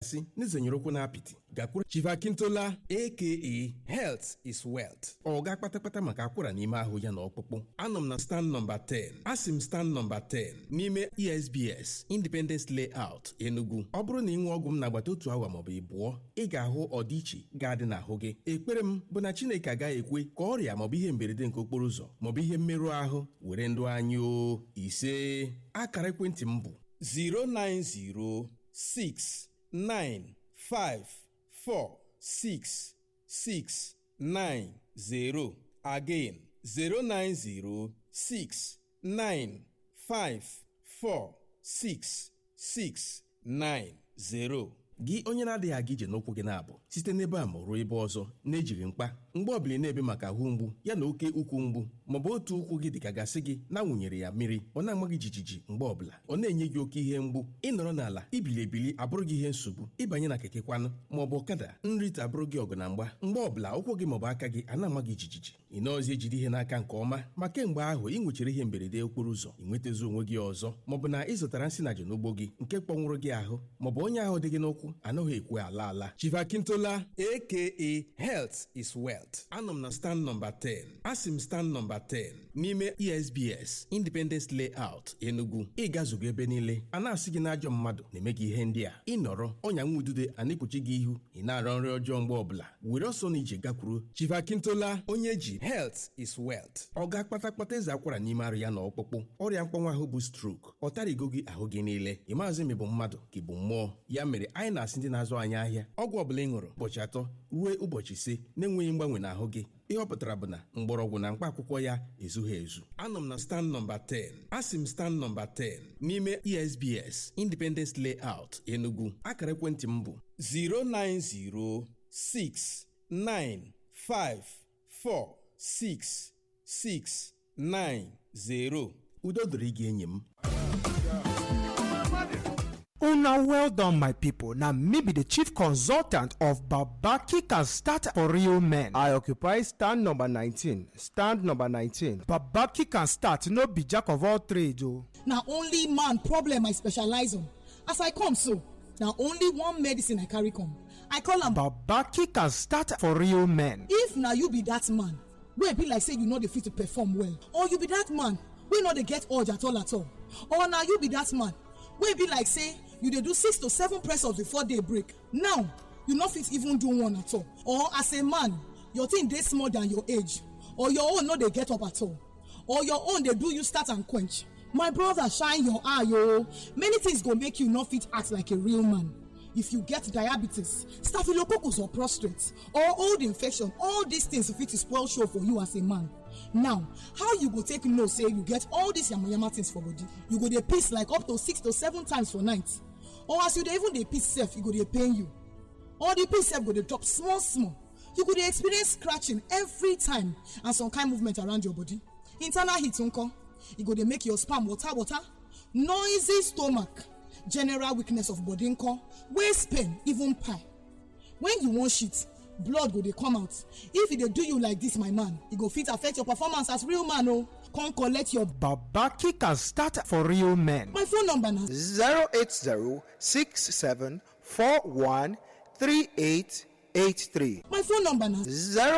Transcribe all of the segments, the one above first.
si n'izenyere ụkwụ na apịtị gakwuru chivakintola aka health is wealth ọ ga kpatakpata maka akwara n'ime ahụ ya na ọkpụkpụ anọ m na stand nọmba 10 asị m stand nọmba 10 n'ime esbs independence layout enugu ọ bụrụ na ị nwee ọgwụ m n'agbata otu awa maọbụ ịbụọ ị ga-ahụ ọdịiche ga-adị n'ahụ gị ekpere m bụ na chineke agaghị ekwe ka ọrịa maọbụ ihe mberede nke okporo ụzọ maọbụ ihe mmerụ ahụ were ndụ anyị o ise akara ekwentị m bụ 09069546690 again 09069546690 gị onye na-adịghị aga ije n'ụkwụ gị na-abụ site n'ebe a ma ruo ebe ọzọ na-ejighị mkpa mgbe ọbụla ị na-ebe maka ahụ mgbu ya na oke ukwu mgbu maọbụ otu ụkwụ gị dịka gasị gị na-awụnyere ya mmiri ọ na-ama gị jijiji mgbe ọbụla ọ na-enye gị oke ihe mgbu ịnọrọ n'ala ibili ebili abụrụ gị ihe nsogbu ịbanye na keke kwanụ maọbụ ọkada nrite abụrụ gị ọgụ na mgba mgbe ọbụla ụkwụ gị maọbụ aka gị a na-ama gị jijiji ị nọọzi ejide ihe n'aka nke ọma ma kemgbe ahụ ị nwechara ihe mberede okporo ụzọ ị nwetazi onwe gị ọzọ maọbụ na ị zụtara nsị na n'ugbo gị nke kpọnwụrụ gị ahụ maọbụ onye ahụ dị gị n'ụkwụ anaghị ekwe ala ala chivakintola aka health is wealth anọ m na stand nọmba 10 asị m stand nọmba 10 n'ime esbs independence layout enugu ịgazugo ebe niile a na-asị gị n'ajọ mmadụ na-eme gị ihe ndị a ịnọrọ ọnya nwa udude a na-ekpuchi gị ihu ị na-arọ nri ọjọọ mgbe ọbụla were ọsọ na ije gakwuru chivakintola onye ji health is wealth ọ ga-akpata kpata eze akwara n'ime arụ ya na ọkpụkpụ ọrịa mkpọnwa ahụ bụ strok ọ tarigo gị ahụ gị niile ị maazị ma ị bụ mmadụ ka ị bụ mmụọ ya mere anyị na-asị ndị na-azụ anyị ahịa ọgwụ ọbụla ị ṅụrụ ụbọchị atọ ruo ụbọchị ise na-enweghị mgbanwe n'ahụ gị ihe ọ pụtara bụ na mgbọrọgwụ na mkpa akwụkwọ ya ezughị ezu anọ m na stand nọmba 10 asị m stand nọmba 10 n'ime esbs independence layout enugu akara ekwentị m bụ 09069546690 udo dịrị gị enyi m una well done my pipo na me be di chief consultant of babaki can start for real men i occupy stand number 19 stand number 19 babaki can start no be jack of all trades o na only man problem i specialize on as i come so na only one medicine i carry come i call am babaki can start for real men if na you be dat man wey be like say you no dey fit to perform well or you be dat man wey no dey get urge at all at all or na you be dat man wey be like say you dey do six to seven press ups before day break now you no fit even do one at all or as a man your thing dey small than your age or your own no dey get up at all or your own dey do you start and quench my brother shine your eye o many things go make you no fit act like a real man if you get diabetes staphylococcus or prostate or old infection all these things fit spoil show for you as a man now how you go take know say you get all these yamayama things for body you go dey piss like up to six to seven times for night or as you dey even dey piss sef e go dey pain you or the piss sef go dey drop small small you go dey experience scratching every time and some kind movement around your body internal heat nko e go dey make your sperm water water noisy stomach general weakness of body nko waist pain even pie when you wan shit blood go dey come out if e dey do you like this my man e go fit affect your performance as real man o come collect your babaki can start for real men my phone number na 08067413883 my phone number na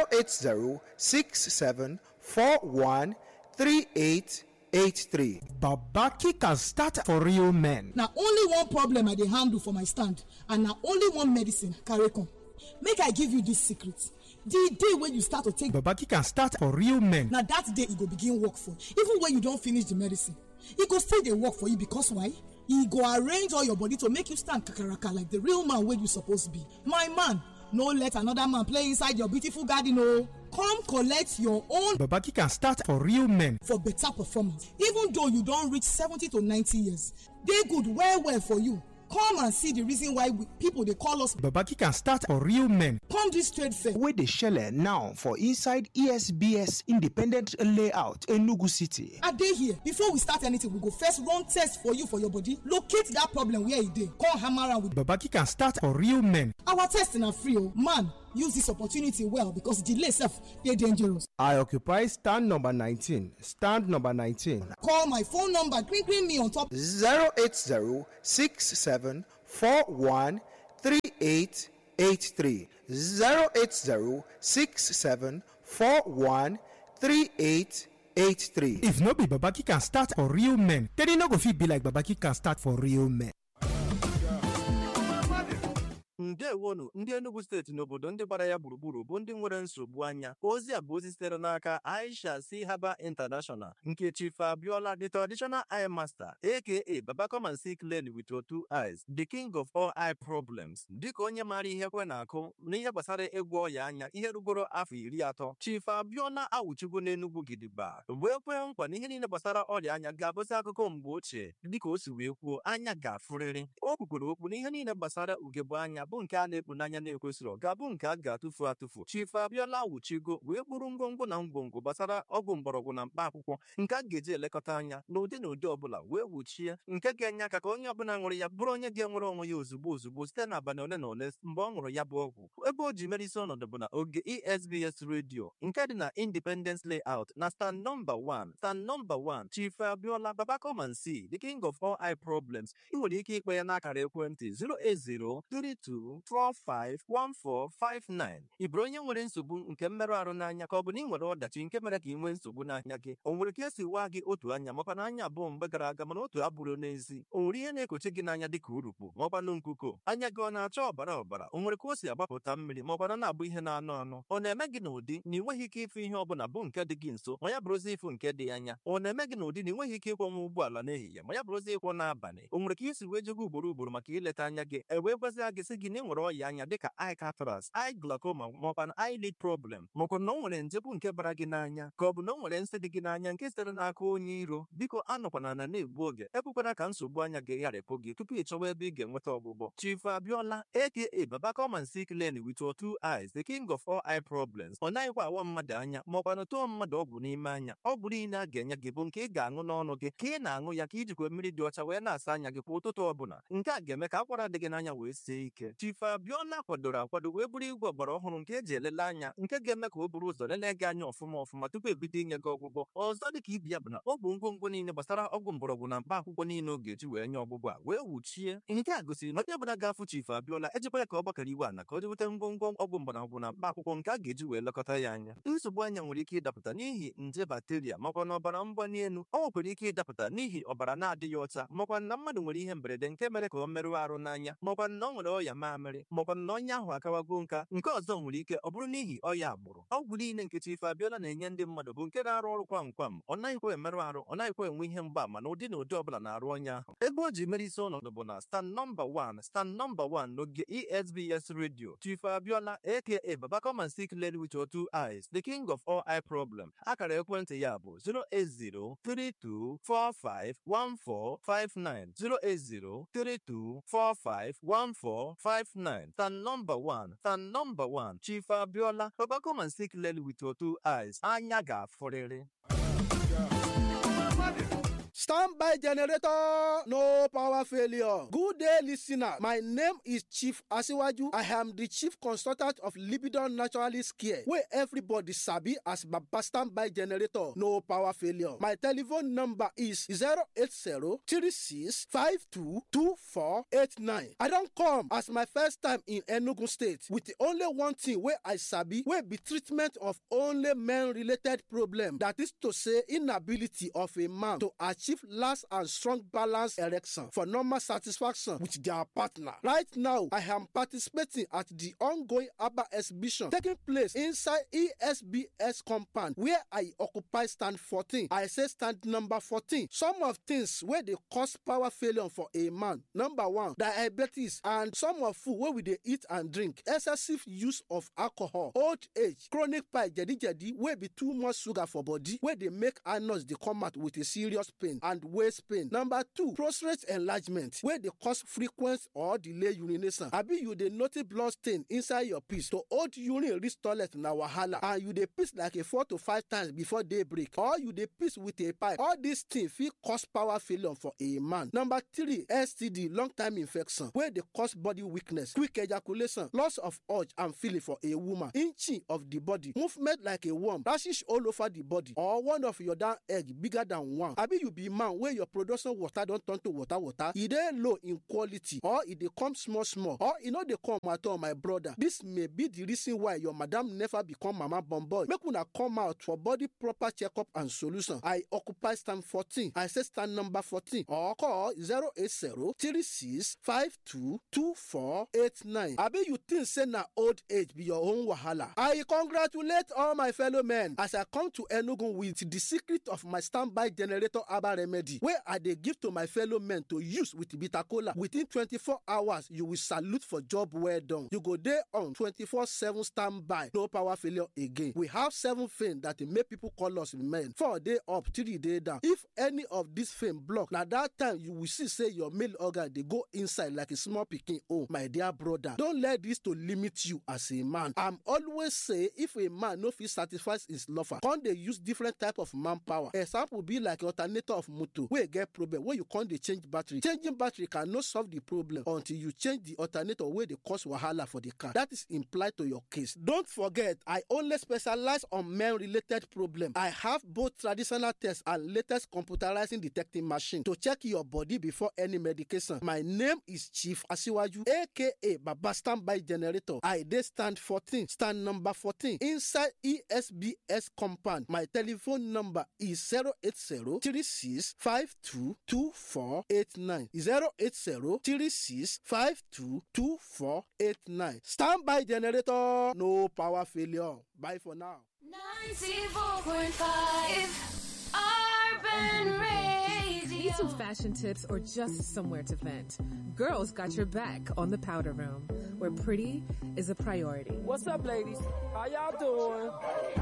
08067413883 babaki can start for real men na only one problem i dey handle for my stand and na only one medicine I carry come make i give you this secret the day wey you start to take babaki can start for real men na that day e go begin work for you even when you don finish the medicine e go still dey work for you because why e go arrange all your body to make you stand kakaraka like the real man wey you suppose be my man no let another man play inside your beautiful garden o come collect your own babaki can start for real men for better performance even though you don reach seventy to ninety years dey good well well for you come and see the reason why we, people dey call us babaki can start for real men come this trade fair wey dey shele now for inside esbs independent layout enugu city i dey here before we start anything we go first run test for you for your body locate that problem where e dey come hammer am with babaki can start for real men our test na free o man use this opportunity well because delay sef dey dangerous i occupy stand number 19 stand number 19 call my phone number gree gree me on top 3883 080 67 41 3883 if no be babaki can start for real men then e no go fit be like babaki can start for real men ndewonu ndị enugu steeti n'obodo ndị gbara ya gburugburu bụ ndị nwere nsogbu anya ozi a bụ ozi sitere n'aka aisha si haba international nke chief abiola the traditional eye master aka baba come and see clearly with your two eyes the king of all eye problems dịka onye maara ihe kwe na-akụ n'ihe gbasara ịgwọ ọya anya ihe rugoro afọ iri atọ chief abiola awụchigo n'enugwu gidigba wee kwee nkwa na ihe niile gbasara ọrịa anya ga-abụzi akụkọ mgbe ochie dịka o si wee kwuo anya ga-afụrịrị o kwukwere okwu na ihe niile gbasara ugegbe anya bụ nke a na-ekpu n'anya na-ekwesịrị ga-abụ nke a ga-atụfu atụfu chief abiola wuchigo wee kpụrụ ngwongwo na ngwongwo gbasara ọgwụ mgbọrọgwụ na mkpa akwụkwọ nke a ga-eji elekọta anya n'ụdị na ụdị ọbụla wee wuchie nke ga-enye aka ka onye ọbụla ṅụrụ ya bụrụ onye ga-enwere onwe ya ozugbo ozugbo site n'abalị ole na ole mgbe ọ ṅụrụ ya bụ ọgwụ ebe o ji mere isi ọnọdụ bụ na oge esbs redio nke dị na independence layout na stand nọmba 1 stand nọmba 1 chief abiola baba come and see the king of all eye problems ị nwere ike ikpe ya n'akara ekwentị 08032451459 ị bụrụ onye nwere nsogbu nke mmerụ ahụ n'anya ka ọ bụ na ị nwere ọdachi nke mere ka ị nwee nsogbu n'anya gị o nwere ka esi waa gị otu anya makwa na anya abụọ mgbe gara aga mana otu abụrụ n'ezi o nwere ihe na-ekochi gị n'anya dịka urukpu maọkwanụ nkuko anya gị ọ na-acha ọbara ọbara o nwere ka o si agbapụta mmiri maọkwana na-abụ ihe na-anụ anụ ọ na-eme gị n'ụdị na ị nweghị ike ịfụ ihe ọbụla bụ nke dị gị nso ma ya bụrụzi ịfụ nke dị anya ọ na-eme gị n'ụdị na ị nweghị ike ịkwọnwa ụgbọala n'ehihie ma ya bụrụzi ịkwọ n'abalị o nwere ka isi wee jego ugboro ugboro maka ileta anya gị e wee gwazie gị sị gị na ị nwere ọya anya dịka eye cataract eye glaucoma maọkwa na eyelid problem maọkwa na o nwere nje bụ nke bara gị n'anya ka ọ bụ na o nwere nsị dị gị n'anya nke sitere n'aka onye iro biko anọkwana na na-egbu oge ekwekwana ka nsogbu anya gị gharịpụ gị tupu ị chọwa ebe ị ga-enweta ọgwụgwọ chief abiola aka baba come and see clearly with your two eyes the king of all eye problems ọ naghịkwa awa mmadụ anya maọkwa na tụọ mmadụ ọgwụ n'ime anya ọgwụ niile a ga-enye gị bụ nke ị ga-aṅụ n'ọnụ gị ka ị na-aṅụ ya ka ijikwa mmiri dị ọcha wee na-asa anya gị kwa ụtụtụ ọbụla nke a ga-eme ka akwara dị gị n'anya wee sie ike chief abiola kwadoro akwado wee bụrụ igwe ọgbara ọhụrụ nke eji elele anya nke ga-eme ka o buru ụzọ lelee gị anya ọfụma ọfụma tupu ebido inye gị ọgwụgwọ ọzọ dị ka ibi ya bụ na ọ bụ ngwongwo niile gbasara ọgwụ mgbọrọgwụ na mkpa akwụkwọ niile ọ ga-eji wee nye ọgwụgwọ a wee wuchie nke a gosiri na onye ọbụla ga-afụ chief abiola ejikwa ya ka ọ gbakọrọ iwe ana ka o jeweta ngwongwo ọgwụ mgbọrọgwụ na mkpa akwụkwọ nke a ga-eji wee lekọta ya anya nsogbu anya nwere ike ịdapụta n'ihi nje bakteria makwa na ọbara mgbali elu ọ nwekwara ike ịdapụta n'ihi ọbara na-adịghị ọcha makwa na mmadụ nwere ihe mberede nke mere ka ọ merụọ arụ n'anya makwa na ọ nwere ọya mamịrị makwa na onye ahụ akawago nka nke ọzọ nwere ike ọ bụrụ n'ihi ọya agbụrụ ọgwụ niile nke chief abiola na-enye ndị mmadụ bụ nke na-arụ ọrụ kwam kwam ọ naghịkwa emerụ arụ ọ naghịkwa enwe ihe mgbaama na ụdị na ụdị ọbụla na-arụ onye ahụ ebe o ji mere isi ọnọdụ bụ na stand nọmba 1 stand nọmba 1 n'oge esbs radio chief abiola aka baba come and see clearly with your two eyes the king of all eye problem akara ekwentị ya bụ 08032451459 08032451459 stand nọmba 1 stand nọmba 1 chief abiola baba come and see clearly with your two eyes anya ga-afụrịrị Standby generator, no power failure. Good day, listener. My name is Chief Asiwaju. I am the chief consultant of Libidon Naturalist Care, where everybody sabi as Baba Standby generator, no power failure. My telephone number is 080-3652-2489. I don't come as my first time in Enugu State with the only one thing where I sabi, where be treatment of only men-related problem. That is to say, inability of a man to achieve last and strong balance erection for normal satisfaction with their partner. Right now, I am participating at the ongoing ABBA exhibition taking place inside ESBS compound where I occupy stand 14. I say stand number 14. Some of things where they cause power failure for a man. Number one, diabetes and some of food where we dey eat and drink. Excessive use of alcohol, old age, chronic pie, jedi jedi wey be too much sugar for body wey dey make anus dey come out with a serious pain and waist pain. Number two, prostate enlargement wey dey cause frequent or delay urination. Abi you dey notice blood stain inside your piss to hold urine reach toilet na wahala and you dey piss like a four to five times before day break or you dey piss with a pipe. All these things fit cause power failure for a man. Number three, STD long time infection wey dey cause body weakness, quick ejaculation, loss of urge and feeling for a woman, inching of the body, movement like a worm, rashes all over the body or one of your down egg bigger than one. Abi you be be man wey your production water don turn to water water e dey low in quality or e dey come small small or e no dey come at all my brother this may be the reason why your madam never become mama born boy make una come out for body proper checkup and solution i occupy stand fourteen i say stand number fourteen or call zero eight zero three six five two two four eight nine abi you think say na old age be your own wahala i congratulate all my fellow men as i come to enugu with the secret of my standby generator herbal remedy wey i dey give to my fellow men to use with bitter kola within twenty-four hours you will salute for job well done you go dey on twenty-four seven standby no power failure again we have seven fame that dey make people call us men four dey up three dey down if any of this fame block na that time you will see say your male organ dey go inside like a small pikin own my dear brother don let this to limit you as a man i'm always say if a man no fit satisfy his lover come dey use different type of manpower example be like alternator of motor wey get problem wey you come dey change battery changing battery can no solve the problem until you change the alternator wey dey cause wahala for the car that is implied to your case don't forget i only specialize on men related problem i have both traditional tests and latest computerizing detecting machine to check your body before any medication my name is chief asiwaju aka baba standby generator i dey stand fourteen stand number fourteen inside esbs compound my telephone number is zero eight zero three six five two two four eight nine zero eight zero three six five two two four eight nine standby generator no power failure bye for now. 94.5 Urban Radio. Need some fashion tips or just somewhere to vent? Girls got your back on the powder room, where pretty is a priority. What's up, ladies? How y'all doing?